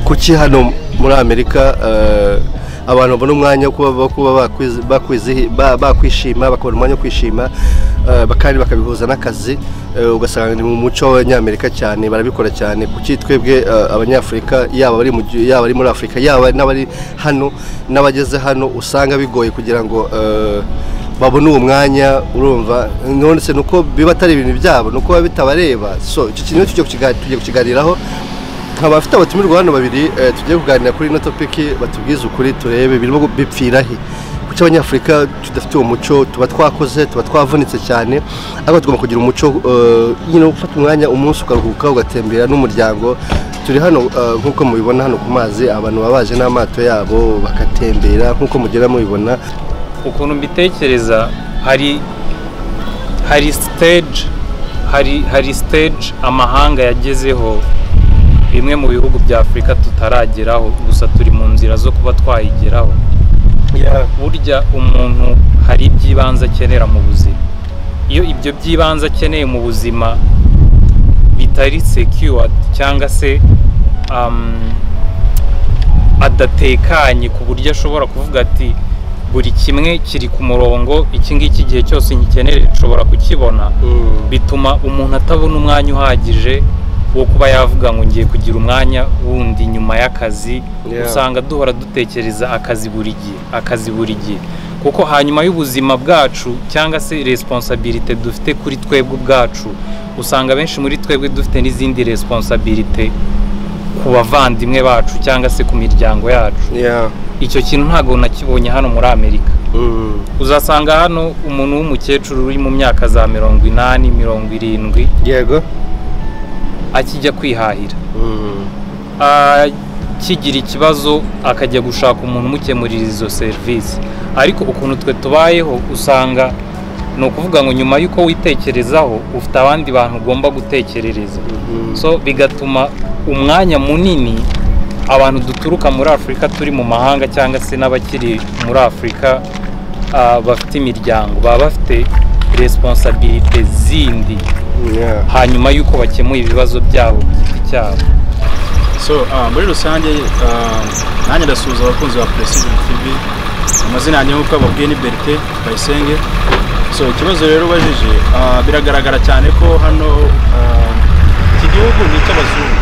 kuki hano muri amerika abantu babona umwanya wo kuba bakwishima bakabona umwanya wo kwishima kandi bakabihuza n'akazi ugasanga ni mu muco w'abanyamerika cyane barabikora cyane kuki twebwe abanyafurika yaba ari muri afurika yaba n'abari hano n'abageze hano usanga bigoye kugira ngo babona uwo mwanya urumva ndetse ni uko biba atari ibintu byabo ni uko biba bitabareba so iki kintu tugiye kukiganiraho abafite abatumirwa hano babiri tugiye kuganira kuri ino topiki batubwize ukuri turebe birimo bipfira he kuki abanyafurika tudafite uwo muco tuba twakoze tuba twavunitse cyane ariko tugomba kugira umuco nyine wo gufata umwanya umunsi ukaruhuka ugatembera n'umuryango turi hano nk'uko mubibona hano ku mazi abantu baba baje n'amato yabo bagatembera nk'uko mugera mubibona ukuntu mbitekereza hari hari siteji hari hari siteji amahanga yagezeho bimwe mu bihugu bya afurika tutarageraho gusa turi mu nzira zo kuba twayigeraho burya umuntu hari iby'ibanze akenera mu buzima iyo ibyo by'ibanze akeneye mu buzima bitari sekiwadi cyangwa se adatekanye ku buryo ashobora kuvuga ati buri kimwe kiri ku murongo iki ngiki igihe cyose ngikenera nshobora kukibona bituma umuntu atabona umwanya uhagije wo kuba yavuga ngo ngiye kugira umwanya wundi nyuma y'akazi usanga duhora dutekereza akazi buri gihe akazi buri gihe kuko hanyuma y'ubuzima bwacu cyangwa se responsabilite dufite kuri twebwe ubwacu usanga benshi muri twebwe dufite n'izindi responsabilite ku bavandimwe bacu cyangwa se ku miryango yacu icyo kintu ntabwo nakibonye hano muri amerika uzasanga hano umuntu w'umukecuru uri mu myaka za mirongo inani mirongo irindwi yego akijya kwihahira akigira ikibazo akajya gushaka umuntu umukemurira izo serivisi ariko ukuntu twe tubayeho usanga ni ukuvuga ngo nyuma y'uko witekerezaho ufite abandi bantu ugomba gutekerereza so bigatuma umwanya munini abantu duturuka muri afurika turi mu mahanga cyangwa se n'abakiri muri afurika bafite imiryango baba bafite responsabilite zindi hanyuma y'uko bakemuye ibibazo byabo ku giti cyabo so muri rusange nanjye ndasuhuza abakunzi ba precision tv amazina yanjye nk'uko bababwiye ni berite bayisenge so ikibazo rero ubajije biragaragara cyane ko hano iki gihugu ni icy'abazungu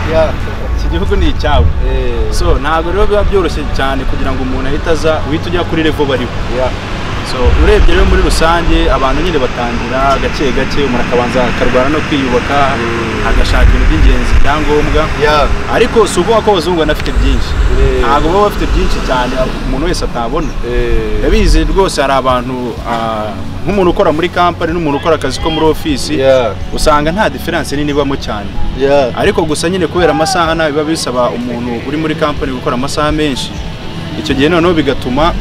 iki gihugu ni icyawe so ntabwo rero biba byoroshye cyane kugira ngo umuntu ahite aza uhite ujya kuri revo bariho so urebye rero muri rusange abantu nyine batangira gake gake umuntu akabanza akarwara no kwiyubaka agashaka ibintu by'ingenzi ibyangombwa ariko si ukuvuga ko abazungu banafite byinshi ntabwo baba bafite byinshi cyane umuntu wese atabona ndabizi rwose hari abantu nk'umuntu ukora muri kampani n'umuntu ukora akazi ko muri ofisi usanga nta diferanse nini ibamo cyane ariko gusa nyine kubera amasaha nabi biba bisaba umuntu uri muri kampani gukora amasaha menshi icyo gihe noneho bigatuma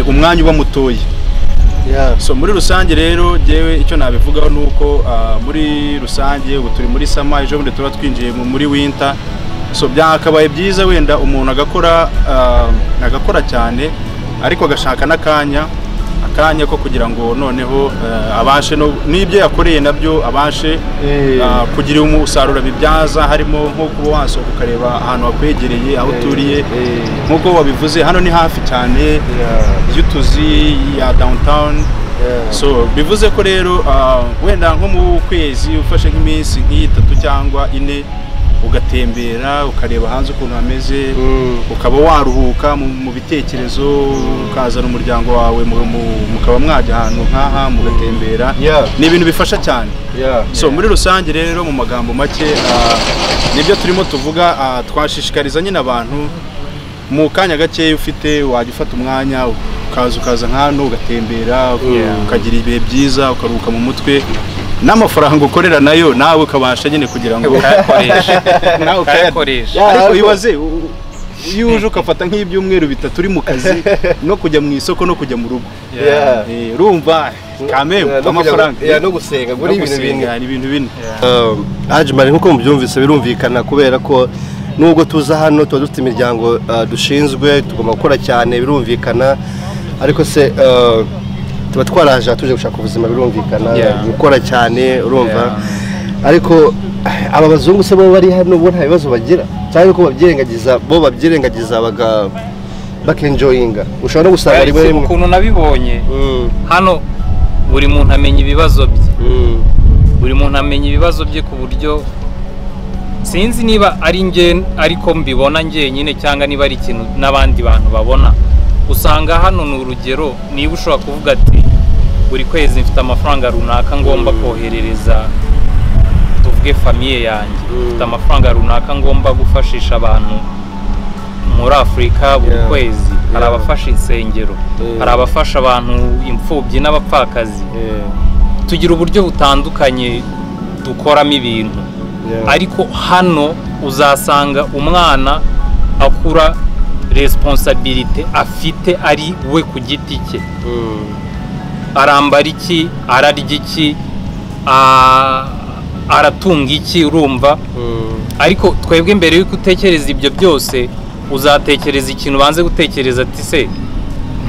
umwanya uba mutoya so muri rusange rero ngewe icyo nabivugaho ni uko muri rusange ubu turi muri sama ejo bundi tuba twinjiye muri winter so byakabaye byiza wenda umuntu agakora agakora cyane ariko agashaka n'akanya akanya ko kugira ngo noneho abashe n'ibyo yakoreye nabyo abashe kugira umusaruro abibyaza harimo nko kuba wasohoka ukareba ahantu hakwegereye aho uturiye nk'uko wabivuze hano ni hafi cyane y'utuzi ya downtown so bivuze ko rero wenda nko mu kwezi ufashe nk'iminsi nk'itatu cyangwa ine ugatembera ukareba hanze ukuntu hameze ukaba waruhuka mu bitekerezo ukazana umuryango wawe mukaba mwajya ahantu nk'aha mugatembera ni ibintu bifasha cyane so muri rusange rero mu magambo make nibyo turimo tuvuga twashishikariza nyine abantu mu kanya gakeya ufite wajya ufata umwanya ukaza ukaza nk'ahantu ugatembera ukagira ibihe byiza ukaruhuka mu mutwe n'amafaranga ukorera nayo nawe ukabasha nyine kugira ngo nawe ukayakoresha ariko wibaze iyo uje ugafata nk'ibyumweru bitatu uri mu kazi no kujya mu isoko no kujya mu rugo rumva kamemu amafaranga no gusenga ni ibintu bine ajimari nk'uko mubyumvise birumvikana kubera ko nubwo tuza hano tuba dufite imiryango dushinzwe tugomba gukora cyane birumvikana ariko se tuba twaraje tuje gushaka ubuzima birumvikana gukora cyane urumva ariko aba bazungu se bo bari hano bo nta bibazo bagira cyangwa ko babyirengagiza bo babyirengagiza baga bakenjoyinga ushobora no gusanga rimwe uretse rimwe ukuntu nabibonye Mm, hano buri muntu amenya ibibazo bye mm, buri muntu amenya ibibazo bye ku buryo sinzi niba ari nge ariko mbibona njyenyine cyangwa niba ari ikintu n'abandi bantu babona usanga hano ni urugero niba ushobora kuvuga ati buri kwezi mfite amafaranga runaka ngomba Mm. koherereza tuvuge famiye yanjye Mm. mfite amafaranga runaka ngomba gufashisha abantu muri afurika buri Yeah. kwezi hari Yeah. abafasha insengero Mm. hari abafasha abantu imfubyi n'abapfakazi yeah, tugira uburyo butandukanye dukoramo ibintu yeah. ariko hano uzasanga umwana akura resiponsabirite afite ari we ku giti cye Mm, arambara iki ararya iki a- aratunga iki urumva mm, ariko twebwe mbere y'uko utekereza ibyo byose uzatekereza ikintu ubanze gutekereza ati se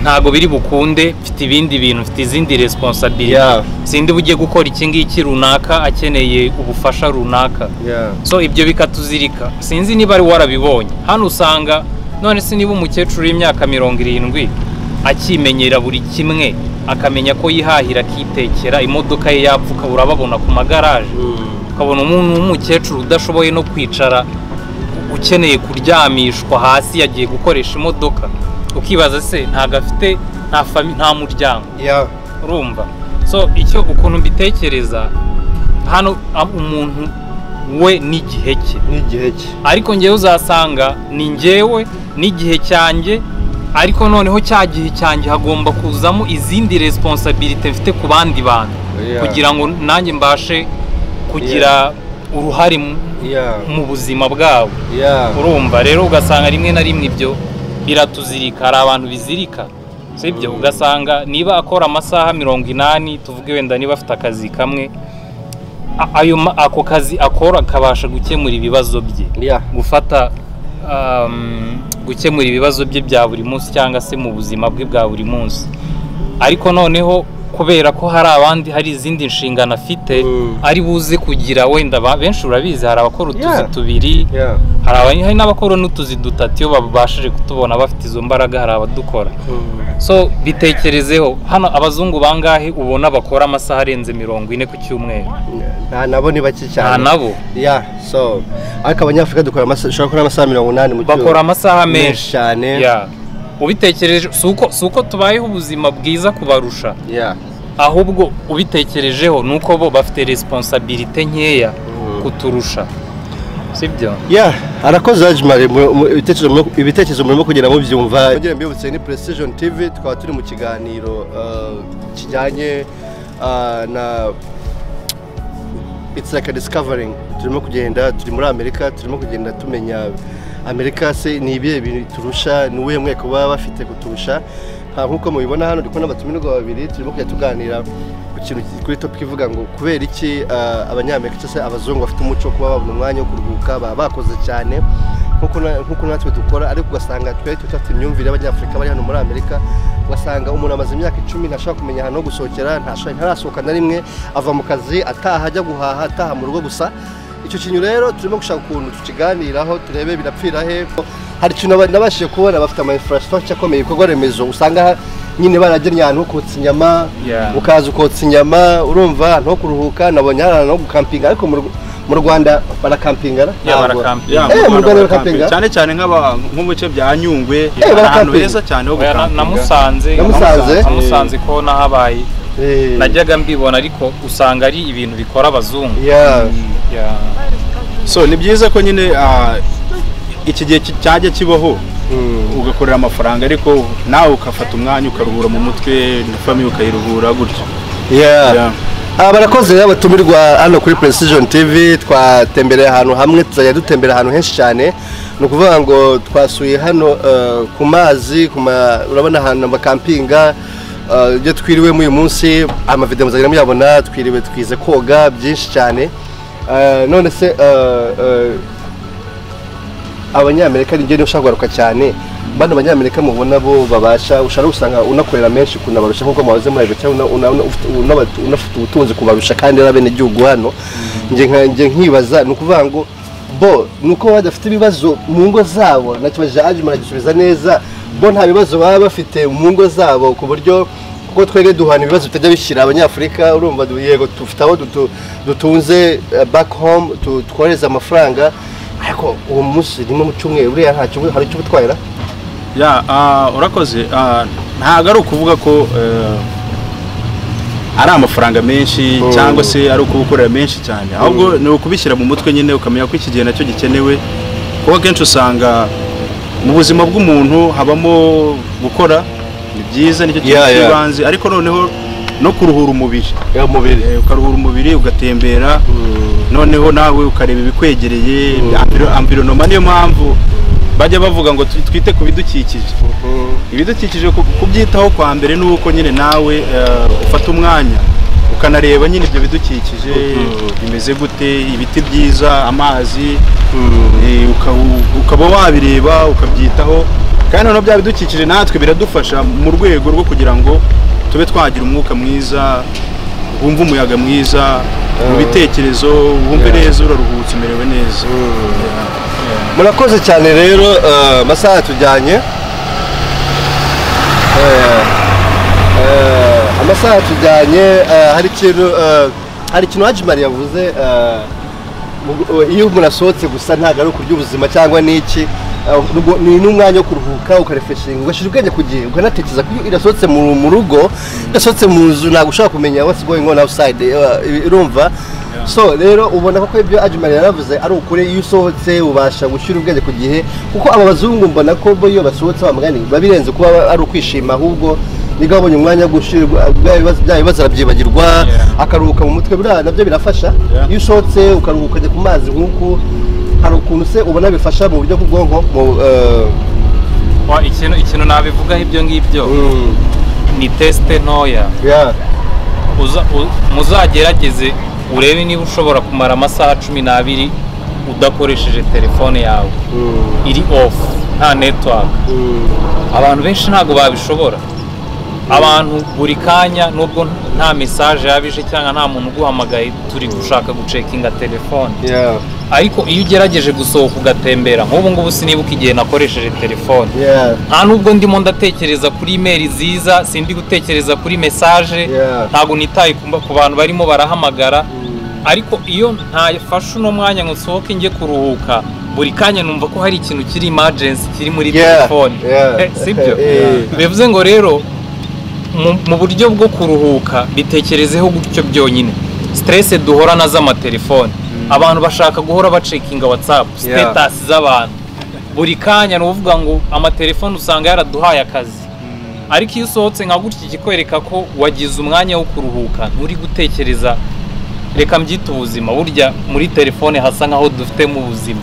ntabwo biri bukunde mfite ibindi bintu mfite izindi resiponsabirite Yeah. sindi bujye gukora iki ngiki runaka akeneye ubufasha runaka yeah. so ibyo bikatuzirika sinzi niba ari warabibonye hano usanga none se niba umukecuru w'imyaka mirongo irindwi akimenyera buri kimwe akamenya ko yihahira akitekera imodoka ye yapfuka urababona ku magaraje Mm, ukabona umuntu w'umukecuru udashoboye no kwicara ukeneye kuryamishwa hasi yagiye gukoresha imodoka ukibaza se ntago afite nta fami- nta muryango yeah. urumva so icyo ukuntu mbitekereza hano a- umuntu we n'igihe cye n'igihe cye ariko ngewe uzasanga ni ngewe n'igihe cyanjye ariko noneho cya gihe cyanjye hagomba kuzamo izindi resiponsabirite mfite ku bandi bantu Yeah. kugira ngo nanjye mbashe kugira uruhare mu- yeah. mu buzima bwabo yeah. urumva rero ugasanga rimwe na rimwe ibyo biratuzirika hari abantu bizirika sibyo Mm. ugasanga niba akora amasaha mirongo inani tuvuge wenda niba afite akazi kamwe a- ayo ma- ako kazi akora kabasha gukemura ibibazo bye yeah. gufata um, gukemura ibibazo bye bya buri munsi cyangwa se mu buzima bwe bwa buri munsi ariko noneho kubera ko hari abandi hari izindi nshingano afite Mm. ari buze kugira wenda ba- benshi urabizi hari abakora utuzi Yeah. tubiri yeah. hari abanye- hari n'abakora n'utuzi dutatu iyo babashije kutubona bafite izo mbaraga hari abadukora Mm, so bitekerezeho hano abazungu bangahe ubona bakora amasaha arenze mirongo ine ku cyumweru nta nabo ni bake nta cyane nabo yeah so ariko abanyafurika dukora amasaha dushobora gukora amasaha mirongo inani mu cyumweru bakora amasaha menshi cyane Yeah. ubitekereje si uko si uko tubayeho ubuzima bwiza kubarusha yeah. ahubwo ubitekerejeho ni uko bo bafite responsabilite nkeya Mm. kuturusha sibyo Yeah, arakoze hajimare mu- mu- ibitekerezo mu- ibitekerezo murimo kugera mubyumva ngira mbibutse ni precision tv tukaba turi mu kiganiro uh, kijyanye uh, na it's like a discovering turimo kugenda turi muri amerika turimo kugenda tumenya amerika se ni ibihe bintu turusha ni uwuhe mweko baba bafite kuturusha Ha, nk'uko mubibona hano ndi kubona abatumirwa babiri turimo kujya tuganira ku kintu kuri topic ivuga ngo kubera iki ah, abanyamerika cyangwa se abazungu bafite umuco wo kuba babona umwanya wo kuruhuka baba bakoze cyane nk'uko na- nk'uko natwe dukora ariko ugasanga twari tudafite imyumvire y'abanyafurika bari hano muri amerika ugasanga umuntu amaze imyaka icumi ntashobora kumenya ahantu ho gusohokera ntashobora- ntarasohoka na rimwe ava mu kazi ataha ajya guhaha ataha mu rugo gusa icyo kintu rero turimo gushaka ukuntu tukiganiraho turebe birapfira he hari ikintu aba- nabashije kubona bafite ama infrastructure akomeye ibikorwa remezo usanga ha- nyine baragennye ahantu ho kotsa inyama Yeah. ukaza ukotsa inyama urumva ahantu ho kuruhuka nabonye hari ahantu ho gukampinga ariko mu Rw- mu rwanda barakampinga na? Yeah, Ntabwo. barakampinga. Yeah, Eh, mu Rwanda Rwanda barakapinga? cyane cyane nk'aba- nko mu bice bya nyungwe Eh, hari ahantu barakapinga. heza cyane ho Oya, na- gukampinga. namusanze Namusanze? namusanze ko nahabaye Eh, najyaga mbibona ariko usanga ari ibintu bikora abazungu yeah. Yeah. so ni byiza ko nyine ah, iki gihe ki- cyajya kibaho Mm. ugakorera amafaranga ariko nawe ukafata umwanya ukaruhura mu mutwe na famiye ukayiruhura gutyo Yeah. Yeah. Ah, barakoze rero abatumirwa hano kuri Precision TV twatembereye ahantu hamwe tuzajya dutembera ahantu henshi cyane ni ukuvuga ngo twasuye hano eh, ku mazi ku ma- urabona ahantu amakampinga eh, ibyo twiriwemo uyu munsi amavideo muzagenda muyabona twiriwe twize koga byinshi cyane Eh, none se eh, eh, abanyamerika ni byo niba ushaka kugaruka cyane bano banyamerika mubona bo babasha ushobora usanga unakorera menshi kunabarusha nk'uko mubaze muri ayo cyangwa una- una- ufite- unabatu- unafite ubutunzi kubarusha kandi ari abenegihugu hano njye nka- njye nkibaza ni ukuvuga ngo bo ni uko badafite ibibazo mu ngo zabo nakibaje ajima aragisubiza neza bo nta bibazo baba bafite mu ngo zabo ku buryo kuko twebwe duhana ibibazo bitajya bishyira abanyafurika urumva du- yego dufite aho dutu- dutunze eh, back home tu- twohereza amafaranga ariko uwo munsi rimwe mu cyumweru uriya nta kibu- hari icyo ubutwarira ya ah, urakoze ah, ntabwo ari ukuvuga ko eh, ari amafaranga menshi Mm. cyangwa se ari ukubukorera menshi cyane ahubwo ni ukubishyira mu mutwe nyine ukamenya ko iki gihe nacyo gikenewe kuko akenshi usanga mu buzima bw'umuntu habamo gukora ni byiza nicyo kintu Yeah, yeah. cy'ibanze ariko noneho no kuruhura umubiri ya mubiri Eh, ukaruhura umubiri ugatembera noneho nawe ukareba ibikwegereye ambiro- ambironoma niyo mpamvu bajya bavuga ngo twi- twite ku bidukikije ibidukikije ku- kubyitaho kwa mbere ni uko nyine nawe eh, ufata umwanya ukanareba nyine ibyo bidukikije bimeze gute ibiti byiza amazi eh, uka- u- ukaba wabireba ukabyitaho kandi noneho bya bidukikije natwe biradufasha mu rwego rwo kugira ngo tube twagira umwuka mwiza wumve umuyaga mwiza mu bitekerezo wumve Yeah. neza uraruhutse umerewe neza murakoze cyane rero eh, amasaha yatujyanye Eh, eh, amasaha yatujyanye eh, hari ikintu eh, hari ikintu hajimari yavuze eh, mu- iyo umuntu asohotse gusa ntabwo ari ukurya ubuzima cyangwa n'iki eh, ubwo ni n'umwanya wo kuruhuka ukarefeshinga ugashyira ubwenge ku gihe ukanatekereza ko iyo irasohotse mu mu rugo idasohotse mu nzu ntabwo ushobora kumenya what's going on outside eh, urumva so rero ubona ko ibyo ajimari yaravuze ari ukuri iyo usohotse ubasha gushyira ubwenge ku gihe kuko aba bazungu mbona ko bo iyo basohotse bamugani biba birenze kuba ari ukwishima ahubwo niga babonye umwanya wo gushyira bya bibazo bya bibazo arabyibagirwa Yeah. akaruhuka mu mutwe buriya nabyo birafasha Yeah. iyo usohotse ukaruhuka ujya ku mazi nk'uku hari ukuntu se ubona bifasha mu buryo bw'ubwonko mu eh, Wa, ikintu ikintu nabivugaho ibyo ngibyo mm, ni tesite ntoya yeah. Uza- u- muzagerageze urebe niba ushobora kumara amasaha cumi n'abiri udakoresheje telefone yawe Mm, iri off nta netiwaka mm, abantu benshi ntabwo babishobora abantu buri kanya nubwo nta mesaje yabije cyangwa nta muntu uguhamagaye turi gushaka gucekinga telefone yeah, ariko iyo ugerageje gusohoka ugatembera nk'ubu ngubu sinibuka igihe nakoresheje telefone yeah, nta nubwo ndimo ndatekereza kuri imeri ziza sindi gutekereza kuri mesaje Yeah. ntabwo nitaye ku ku bantu barimo barahamagara mm, ariko iyo ntafashe uno mwanya ngo nsohoke njye kuruhuka buri kanya numva ko hari ikintu kiri imajensi kiri muri Yeah, telefone yeah. Eh, sibyo Eh. bivuze ngo rero mu- mu buryo bwo kuruhuka bitekerezeho gutyo byonyine siterese duhora na z'amatelefoni abantu bashaka guhora bacekinga watsapu Yeah. sitetasi z'abantu buri kanya ni uvuga ngo amatelefoni usanga yaraduhaye akazi ariko iyo usohotse nka gutya ikikwereka ko wagize umwanya wo kuruhuka nturi gutekereza reka mbyite ubuzima burya muri telefone hasa nk'aho dufite mu buzima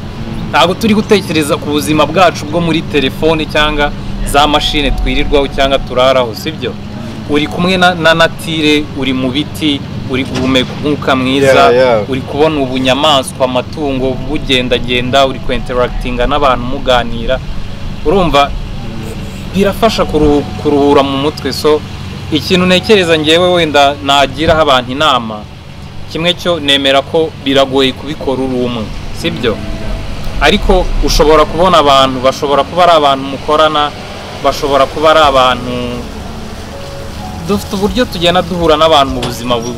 ntabwo turi gutekereza ku buzima bwacu bwo muri telefone cyangwa za mashine twirirwaho cyangwa turaraho sibyo uri kumwe na, na natire uri mu biti uri guhumeka umwuka mwiza Yeah, yeah. uri kubona ubunyamaswa amatungo bugendagenda uri kwenteragitinga n'abantu muganira urumva birafasha kuruhu- kuruhura mu mutwe so ikintu ntekereza ngewe wenda nagiraho abantu inama kimwe cyo nemera ko biragoye kubikora uri umwe sibyo ariko ushobora kubona abantu bashobora kuba ari abantu mukorana bashobora kuba ari abantu dufite uburyo tugenda duhura n'abantu mu buzima bu-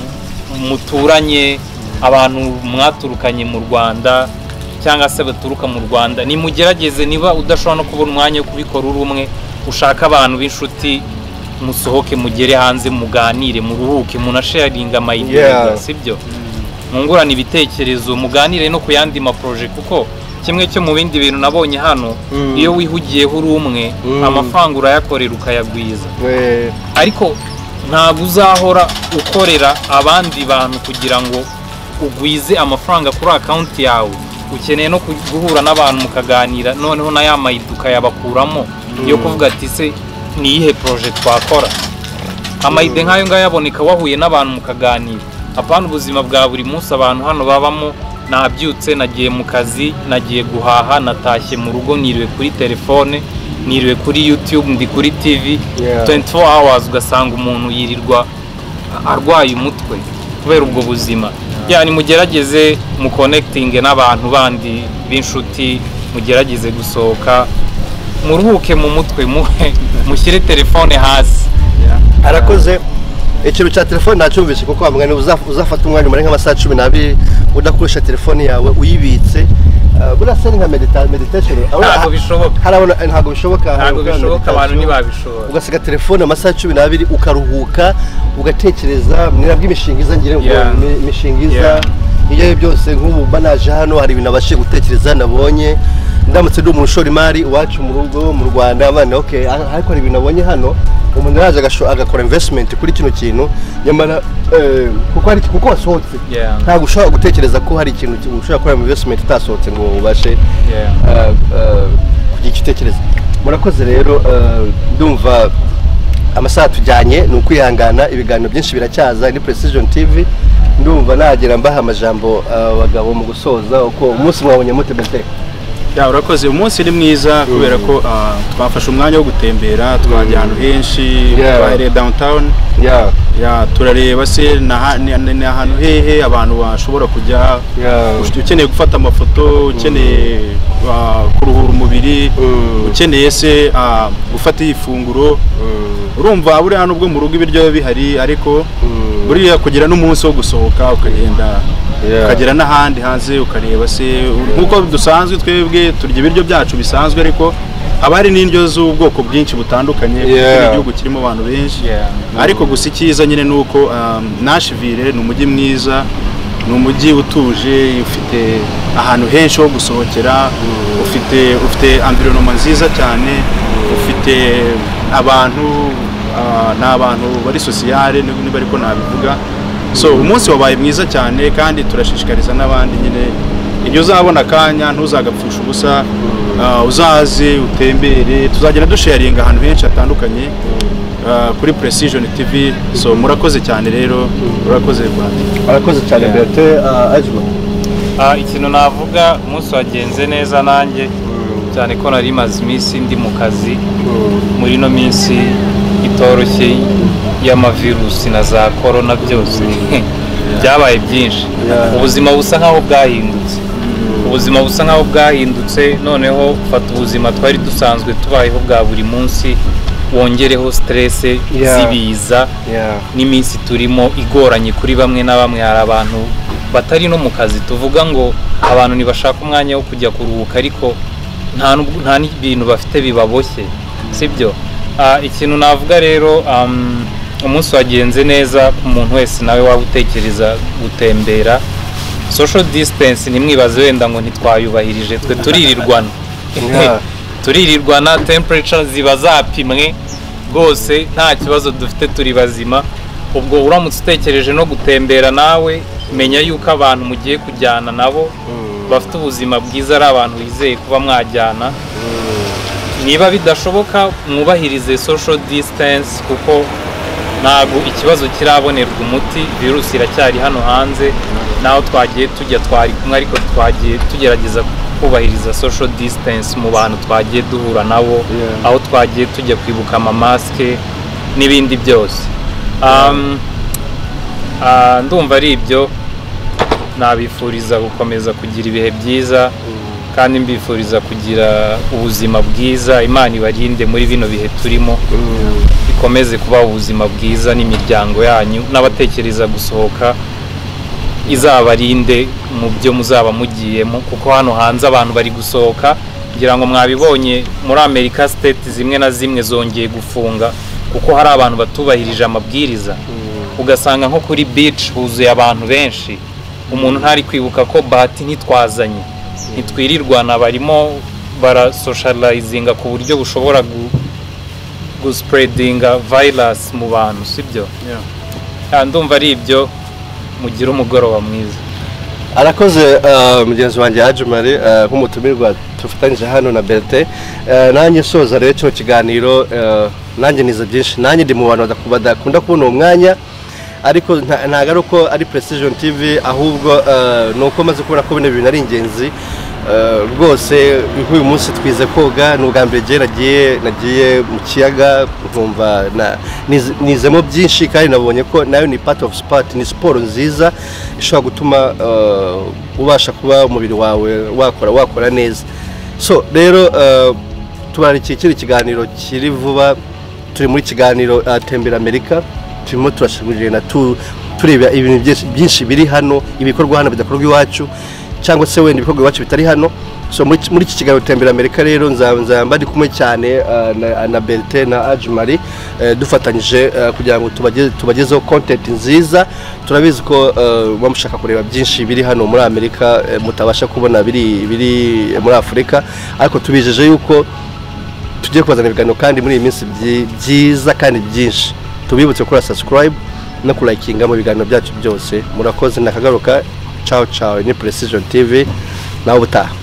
muturanye abantu mwaturukanye mu rwanda cyangwa se baturuka mu rwanda nimugerageze niba udashobora no kubona umwanya wo kubikora uri umwe ushake abantu b'inshuti musohoke mugere hanze muganire muruhuke munasharinga Yeah. amayidega sibyo mwungurane ibitekerezo muganire no ku yandi maporoje kuko kimwe cyo mu bindi bintu nabonye hano Mm. iyo wihugiyeho uri umwe Mm. amafaranga urayakorera ukayagwiza eh, ariko ntabwo uzahora ukorera abandi bantu kugira ngo ugwize amafaranga kuri akawunti yawe ukeneye no ku- guhura n'abantu mukaganira noneho na ya mayidi ukayabakuramo yo kuvuga ati se niyihe poroje twakora amayide nk'ayo ngayo aboneka wahuye n'abantu mukaganira apana ubuzima bwa buri munsi abantu hano babamo nabyutse nagiye mu kazi nagiye guhaha natashye mu rugo niriwe kuri telefone niriwe kuri youtube ndi kuri tv Yeah. 24 hours ugasanga umuntu yirirwa arwaye umutwe kubera ubwo buzima yani mugerageze mu connecting n'abantu bandi b'inshuti mugerageze gusohoka muruhuke mu mutwe muhe mushyire telefone hasi arakoze ikintu cya telefone ntacyumvise kuko wamugana uzafata umwanya umara nk'amasaha cumi n'abiri udakoresha telefone yawe uyibitse Eh, buriya se ni nka medita- meditation Ntabwo bishoboka. harabona eh, ntabwo bishoboka ntabwo harabona bishoboka abantu meditation. ntibabishobora ugasiga telefone amasaha cumi n'abiri ukaruhuka ugatekereza mwirabwo imishinga iza ngira ngo Yeah. imi- imishinga iza Yeah. iyo ari byo byose nk'ubu mba naje hano hari ibintu nabashije gutekereza nabonye ndamutse ndi umuntu ushora imari iwacu mu rugo mu rwanda bane ok aha- ariko hari ibintu nabonye hano umuntu yaje agasho- agakora investment kuri kino kintu nyamara eh, kuko hari kuko wasohotse Yeah. ntabwo ushobora gutekereza ko hari ikintu ki- ushobora gukora investment utasohotse ngo ubashe Yeah. eh, eh, kugira icyo utekereza murakoze rero eh, ndumva amasaha tujyanye ni ukwihangana ibiganiro byinshi biracyaza ni precision tv ndumva nagira mbaha amajambo abagabo mu gusoza uko umunsi mwabonye mute bete Ya, urakoze umunsi ni mwiza kubera ko ah, twafashe umwanya wo gutembera twajya ahantu henshi Yeah. twahereye downtown ya Ya, turareba se ni aha- ni- ni ni ahantu hehe abantu bashobora kujya ya Ufite- ukeneye gufata amafoto ukeneye ah, kuruhura umubiri Mm. ukeneye se ah, gufata ifunguro urumva buriya nubwo mu rugo ibiryo biba bihari ariko Mm. buriya kugira n'umunsi wo gusohoka ukagenda Yeah. ukagera n'ahandi hanze ukareba se nk'uko dusanzwe twebwe turya ibiryo byacu bisanzwe ariko haba hari n'indyo z'ubwoko bwinshi butandukanye kuko Yeah. ni igihugu kirimo abantu benshi Yeah. ariko gusa icyiza nyine ni uko um, Nashville ni umujyi mwiza ni umujyi utuje ufite ahantu henshi ho gusohokera ufite ufite environnement nziza cyane ufite abantu ah, ni abantu bari sosiyale nib- niba ariko nabivuga so umunsi wabaye mwiza cyane kandi turashishikariza n'abandi nyine iyo uzabona akanya ntuzagapfusha ubusa ah, uzaze utembere tuzagenda dusharinga ahantu henshi hatandukanye ah, kuri precision tv so murakoze cyane rero murakoze rwanda arakoze cyane Yeah. bete ajuma Ah, ikintu navuga umunsi wagenze neza nanjye cyane ko nari maze iminsi ndi mu kazi muri ino minsi itoroshye y'amavirusi na za korona byose byabaye byinshi Yeah. ubuzima busa nkaho bwahindutse ubuzima busa nkaho bwahindutse noneho fata ubuzima twari dusanzwe tubayeho bwa buri munsi wongereho stresse Yeah. z'ibiza ya n'iminsi turimo igoranye kuri bamwe na bamwe hari abantu batari no mu kazi tuvuga ngo abantu ntibashaka umwanya wo kujya kuruhuka ariko nta n'ubwo- nta n'ibintu bafite bibaboshye sibyo Ah, ikintu navuga rero um, umunsi wagenze neza ku muntu wese nawe waba utekereza gutembera social distance ntimwibaze wenda ngo ntitwayubahirije twe turirirwana Yeah. turirirwana temperature ziba zapimwe rwose nta kibazo dufite turi bazima ubwo uramutse utekereje no gutembera nawe menya yuko abantu mugiye kujyana nabo bafite ubuzima bwiza ari abantu wizeye kuba mwajyana niba bidashoboka mwubahirize social distance kuko ntabwo ikibazo kirabonerwa umuti virusi iracyari hano hanze naho twagiye tujya twari kumwe ariko twagiye tugerageza kubahiriza social distance mu bantu twagiye duhura nabo Yeah. aho twagiye tujya kwibuka amamasike n'ibindi byose Um, ah, ndumva ari ibyo nabifuriza gukomeza kugira ibihe byiza kandi mbifuriza kugira ubuzima bwiza imana ibarinde muri bino bihe turimo ikomeze kubaha ubuzima bwiza n'imiryango yanyu n'abatekereza gusohoka izabarinde mu byo muzaba mugiyemo kuko hano hanze abantu bari gusohoka kugira ngo mwabibonye muri amerika state zimwe na zimwe zongeye gufunga kuko hari abantu batubahirije amabwiriza ugasanga nko kuri beach huzuye abantu benshi umuntu ntari kwibuka ko bahati ntitwazanye ntitwirirwana barimo barasosharayizinga ku buryo bushobora gu- guspreadinga virus mu bantu sibyo Ah, ndumva ari ibyo mugira umugoroba mwiza arakoze eh, mugenzi wanjye ajumari eh, nk'umutumirwa tufatanyije hano na bete Eh, nanjye soza rero kino kiganiro eh, nanjye nize byinshi nanjye ndi mu bantu badaku- badakunda kubona uwo mwanya ariko nta- ntabwo ari uko ari precision tv ahubwo eh, ni uko maze kubona ko bino bintu ari ingenzi Eh, rwose nk'uyu munsi twize koga ni ubwa mbere njye nagiye nagiye mu kiyaga nkumva na- nize- nizemo byinshi kandi nabonye ko nayo ni part of sport ni siporo nziza ishobora gutuma eh, ubasha kuba umubiri wawe wakora wakora neza so rero eh, tubararikiye kino kiganiro kiri vuba turi muri kiganiro ah, tembera amerika turimo turashimira tureba ibintu byinshi- byinshi biri hano ibikorwa hano bidakorwa iwacu cyangwa se wenda ibikorwa iwacu bitari hano so muri muri iki kiganiro tembera amerika rero nza- nzaba ndi kumwe cyane ah, na- na berite na ajimari dufatanyije ah, kugira ngo tubageze- tubagezeho content nziza turabizi ko muba mushaka kureba byinshi biri hano muri amerika eh, mutabasha kubona biri biri muri afurika ariko tubijeje yuko tugiye kubazana ibiganiro kandi muri iyi minsi byi- byiza kandi byinshi tubibutse gukora subscribe no kulayikinga mu biganiro byacu byose murakoze nakagaruka cawo cawo ni precision tv nawe ubutaha